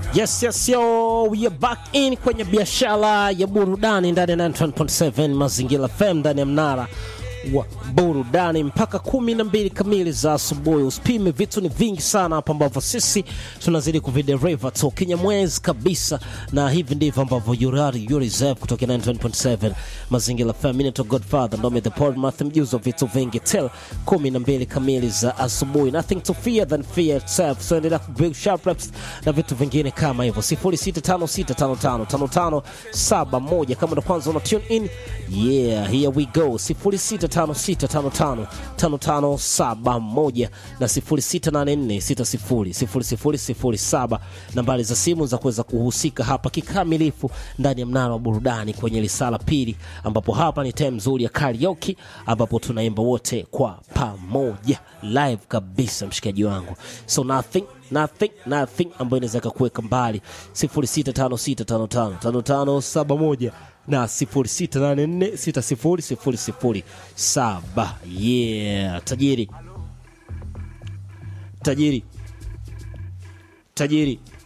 Yes, yes, yo, we are back in kwenye biashara ya burudani ndani ya 91.7 Mazingira FM ndani ya mnara wa burudani mpaka kumi na mbili kamili za asubuhi. Usipime, vitu ni vingi sana hapa ambavyo sisi tunazidi kuvidereva tu kinyamwezi kabisa, na hivi ndivyo ambavyo Yurari you reserve kutoka 91.7 Mazingira FM. Mimi naitwa Godfather Ndome the Paul Math, mjuzi wa vitu vingi till kumi na mbili kamili za asubuhi. Nothing to fear than fear itself. So endelea kubig sharp reps na vitu vingine kama hivyo 0656555571 kama ndo kwanza una tune in yeah here we go 0656555571 na 0684600007 nambari za simu za kuweza kuhusika hapa kikamilifu ndani ya mnara wa burudani kwenye lisala pili ambapo hapa ni time nzuri ya karaoke ambapo tunaimba wote kwa pamoja live kabisa mshikaji wangu so nothing nothing nothing ambayo inaweza kakuweka mbali 0656555571 na 0684600007 yeah tajiri tajiri tajiri